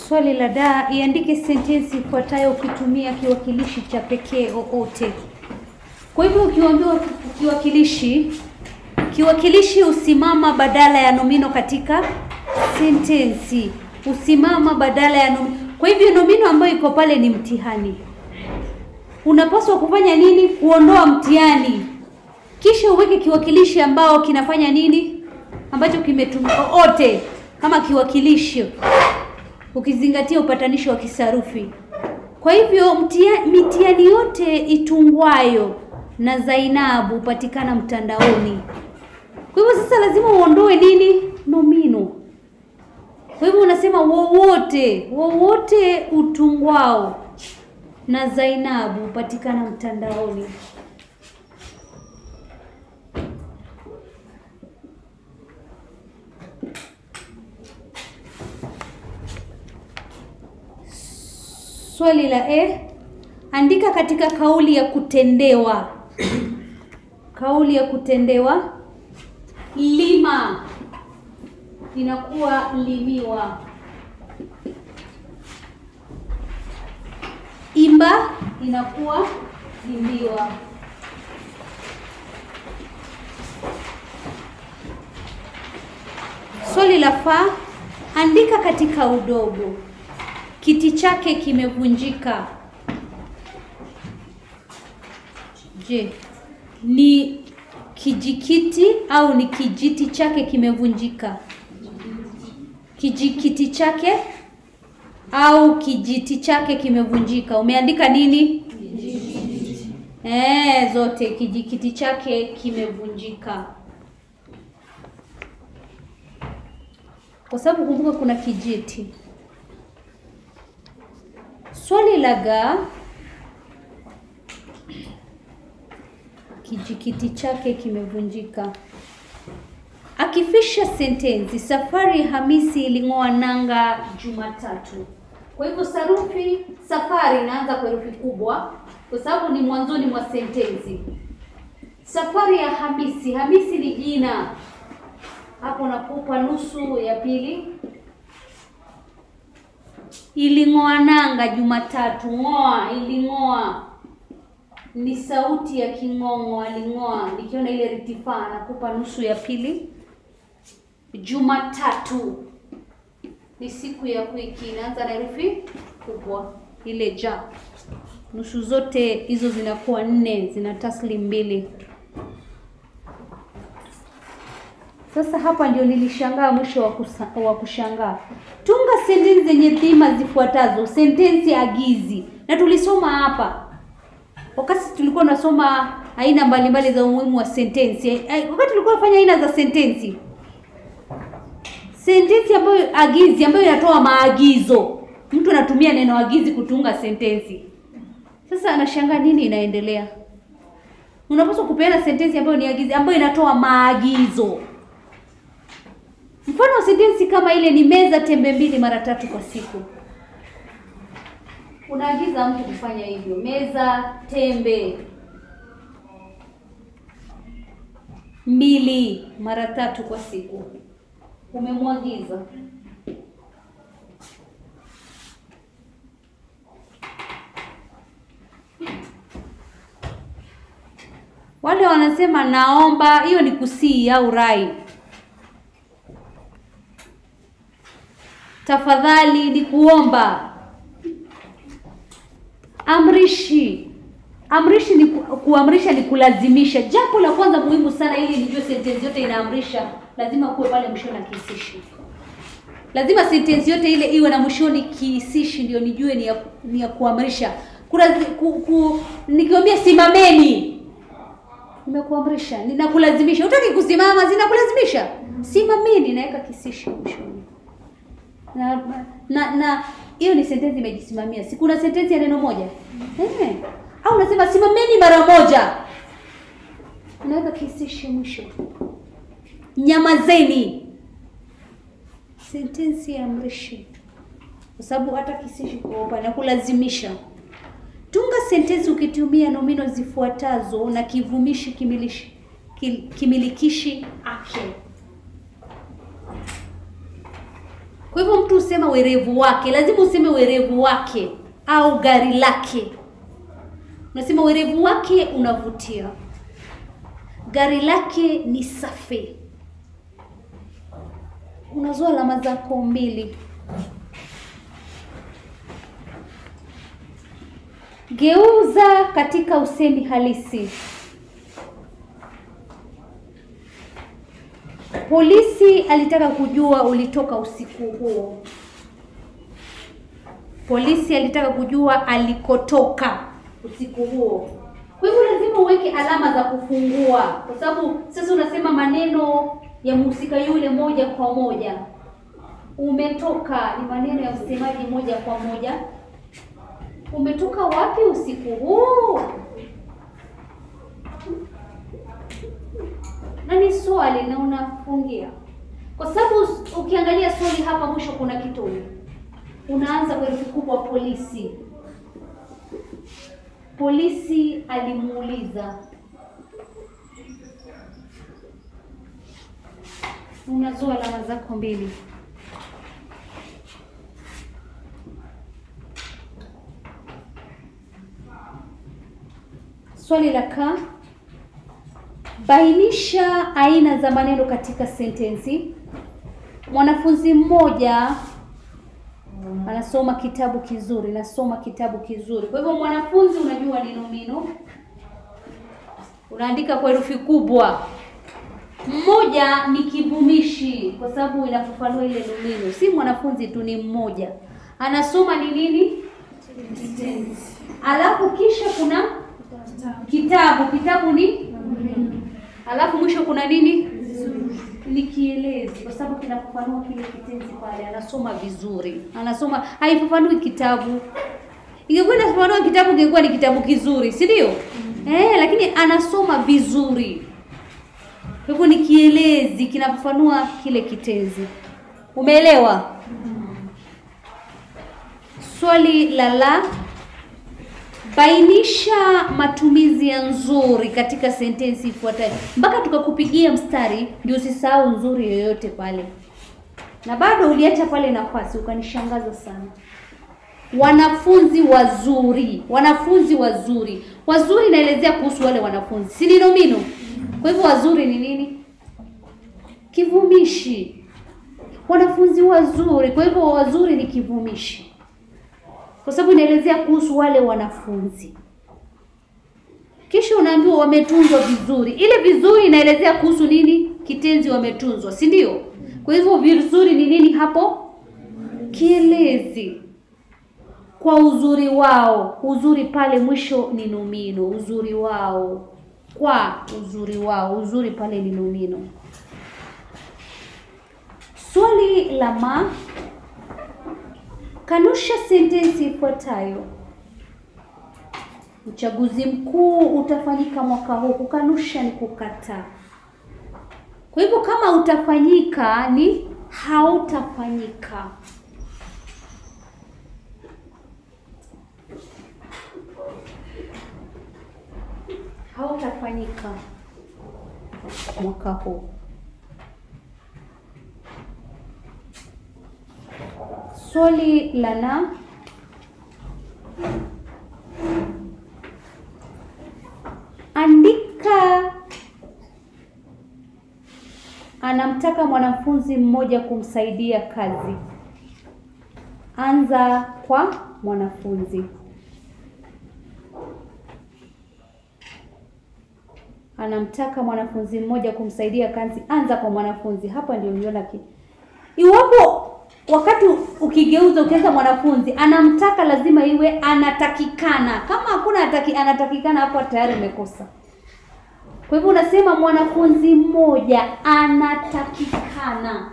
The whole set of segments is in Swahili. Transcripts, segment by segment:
Swali la da, iandike sentensi ifuatayo ukitumia kiwakilishi cha pekee oote. Kwa hivyo ukiambiwa kiwakilishi, kiwakilishi husimama badala ya nomino katika sentensi, husimama badala ya nomino. Kwa hivyo nomino ambayo iko pale ni mtihani. Unapaswa kufanya nini? Kuondoa mtihani, kisha uweke kiwakilishi ambao kinafanya nini, ambacho kimetumika oote kama kiwakilishi ukizingatia upatanisho wa kisarufi. Kwa hivyo mtia, mitihani yote itungwayo na Zainabu hupatikana mtandaoni. Kwa hivyo sasa lazima uondoe nini? Nomino. Kwa hivyo unasema wowote, wowote utungwao na Zainabu hupatikana mtandaoni. Swali la E, andika katika kauli ya kutendewa. Kauli ya kutendewa, lima inakuwa limiwa, imba inakuwa imbiwa. Swali la fa, andika katika udogo kiti chake kimevunjika. Je, ni kijikiti au ni kijiti chake kimevunjika? Kijikiti chake au kijiti chake kimevunjika? Umeandika nini? Eh, zote. Kijikiti chake kimevunjika, kwa sababu kumbuka kuna kijiti. Swali la ga, kijikiti chake kimevunjika. Akifisha sentensi, safari ya Hamisi iling'oa nanga Jumatatu. Kwa hivyo sarufi safari inaanza kwa herufi kubwa, kwa sababu ni mwanzoni mwa sentensi. Safari ya Hamisi, Hamisi ni jina, hapo nakupa nusu ya pili iling'oa nanga Jumatatu. Ng'oa, iling'oa ni sauti ya king'ong'o, aling'oa. Nikiona ile ritifaa nakupa nusu ya pili. Jumatatu ni siku ya wiki, inaanza na herufi kubwa ile ja. Nusu zote hizo zinakuwa nne, zina tasli mbili. Sasa hapa ndio nilishangaa mwisho wa, kusa, wa kushangaa. Tunga sentensi zenye dhima zifuatazo. Sentensi agizi, na tulisoma hapa wakati tulikuwa tunasoma aina mbalimbali za umuhimu wa sentensi. Wakati tulikuwa tunafanya aina za sentensi, sentensi ambayo agizi, ambayo inatoa maagizo, mtu anatumia neno agizi kutunga sentensi. Sasa anashangaa nini inaendelea. Unapaswa kupeana sentensi ambayo ni agizi, ambayo inatoa maagizo. Mfano wa sentensi kama ile ni meza tembe mbili mara tatu kwa siku. Unaagiza mtu kufanya hivyo, meza tembe mbili mara tatu kwa siku, umemwagiza. Wale wanasema naomba, hiyo ni kusii au rai. Tafadhali ni kuomba. Amrishi, amrishi ni ku, kuamrisha ni kulazimisha. Jambo la kwanza muhimu sana, ili nijue sentensi yote inaamrisha, lazima kuwe pale mwishoni na kihisishi. Lazima sentensi yote ile iwe na mwishoni kihisishi, ndio nijue ni ya, ni ya kuamrisha. Kuna ku, ku, nikiambia simameni, nimekuamrisha, ninakulazimisha. Utaki kusimama, zinakulazimisha. Simameni, naweka kihisishi mwishoni na na na hiyo ni sentensi imejisimamia. Si kuna sentensi ya neno moja eh? Au unasema simameni mara moja, unaweka kihisishi mwisho. Nyamazeni, sentensi ya amrishi, kwa sababu hata kihisishi kwa upande na kulazimisha. Tunga sentensi ukitumia nomino zifuatazo na kivumishi kimilishi, kimilikishi ake. Kwa hivyo mtu husema werevu wake, lazima useme werevu wake au gari lake. Unasema werevu wake unavutia, gari lake ni safi. Unazoa alama zako mbili. Geuza katika usemi halisi. Polisi alitaka kujua ulitoka usiku huo. Polisi alitaka kujua alikotoka usiku huo. Kwa hivyo lazima uweke alama za kufungua, kwa sababu sasa unasema maneno ya mhusika yule moja kwa moja. Umetoka ni maneno ya msemaji moja kwa moja. Umetoka wapi usiku huu? Na ni swali na unafungia, kwa sababu ukiangalia swali hapa mwisho kuna kitone, unaanza kwa herufi kubwa polisi. Polisi alimuuliza. Unazoa alama zako mbili. Swali la ka, bainisha aina za maneno katika sentensi. Mwanafunzi mmoja anasoma kitabu kizuri, nasoma kitabu kizuri. Kwa hivyo mwanafunzi, unajua ni nomino, unaandika kwa herufi kubwa. Mmoja ni kivumishi, kwa sababu inafafanua ile nomino. Si mwanafunzi tu, ni mmoja. Anasoma ni nini? Alafu kisha kuna kitabu. Kitabu ni alafu mwisho kuna nini? Ni kielezi, kwa sababu kinafafanua kile kitenzi pale. Anasoma vizuri, anasoma haifafanui kitabu. Ingekuwa inafafanua kitabu, ingekuwa ni kitabu kizuri, si ndio? Eh, lakini anasoma vizuri, kwa hivyo ni kielezi, kinafafanua kile kitenzi. Umeelewa? Swali la la Bainisha matumizi ya nzuri katika sentensi ifuatayo. Mpaka tukakupigia mstari ndio usisahau nzuri yoyote pale, na bado uliacha pale nafasi, ukanishangaza sana. Wanafunzi wazuri, wanafunzi wazuri. Wazuri inaelezea kuhusu wale wanafunzi, si ni nomino? Kwa hivyo wazuri ni nini? Kivumishi. Wanafunzi wazuri, kwa hivyo wazuri ni kivumishi kwa sababu inaelezea kuhusu wale wanafunzi. Kisha unaambiwa wametunzwa vizuri. Ile vizuri inaelezea kuhusu nini? Kitenzi wametunzwa, si ndio? Kwa hivyo vizuri ni nini hapo? Kielezi. Kwa uzuri wao. Uzuri pale mwisho ni nomino. Uzuri wao. Kwa uzuri wao. Uzuri pale ni nomino. Swali la ma Kanusha sentensi ifuatayo. Uchaguzi mkuu utafanyika mwaka huu. Kukanusha ni kukataa. Kwa hivyo kama utafanyika ni hautafanyika. Hautafanyika mwaka huu. Swali la na andika. Anamtaka mwanafunzi mmoja kumsaidia kazi. Anza kwa mwanafunzi. Anamtaka mwanafunzi mmoja kumsaidia kazi. Anza kwa mwanafunzi. Hapa ndio niona ki iwapo wakati ukigeuza ukianza mwanafunzi anamtaka, lazima iwe anatakikana. Kama hakuna ataki, anatakikana, hapo tayari umekosa. Kwa hivyo unasema mwanafunzi mmoja anatakikana.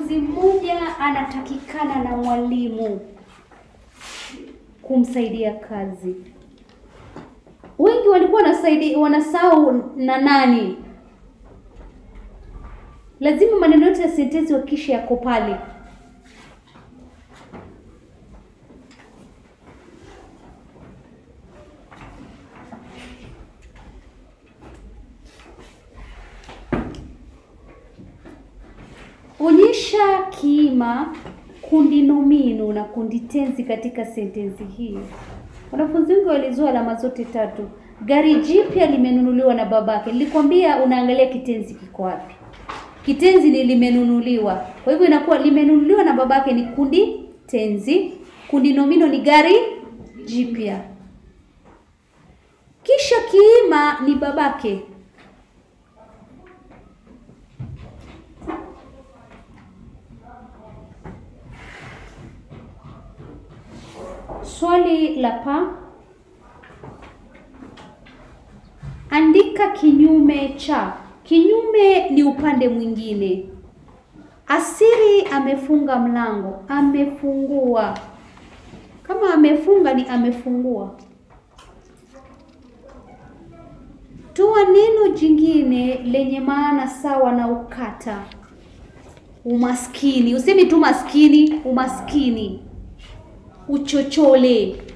mwanafunzi mmoja anatakikana na mwalimu kumsaidia kazi. Wengi walikuwa wanasaidi wanasahau na nani. Lazima maneno yote ya sentensi wakisha yako pale. Onyesha kiima, kundi nomino na kundi tenzi katika sentensi hii. Wanafunzi wengi walizua alama zote tatu. Gari jipya limenunuliwa na babake. Nilikwambia unaangalia kitenzi kiko wapi. Kitenzi ni limenunuliwa, kwa hivyo inakuwa limenunuliwa na babake ni kundi tenzi. Kundi nomino ni gari jipya, kisha kiima ni babake. Swali la pa, andika kinyume cha. Kinyume ni upande mwingine. Asiri amefunga mlango, amefungua. Kama amefunga ni amefungua. Toa neno jingine lenye maana sawa na ukata. Umaskini, usemi tu maskini, umaskini uchochole.